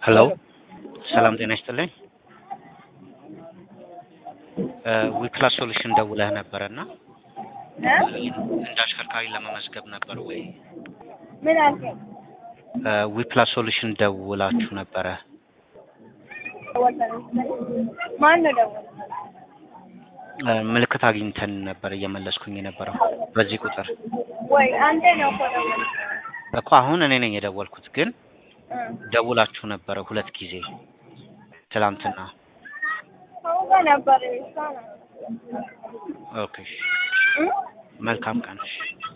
ሄሎ ሰላም ጤና ይስጥልኝ። ዊክላስ ሶሉሽን ደውለህ ነበረ እና እንደ አሽከርካሪ ለመመዝገብ ነበር ወይ? ምን አልከኝ? ዊፕላስ ሶሉሽን ደውላችሁ ነበረ። ማን ነው ደወለ? ምልክት አግኝተን ነበር እየመለስኩኝ የነበረው በዚህ ቁጥር ወይ አንተ ነው እኮ ደወለ። እኮ አሁን እኔ ነኝ የደወልኩት፣ ግን ደውላችሁ ነበረ ሁለት ጊዜ ትላንትና። አውቀ ነበር እሷ ናት። ኦኬ መልካም ቀን።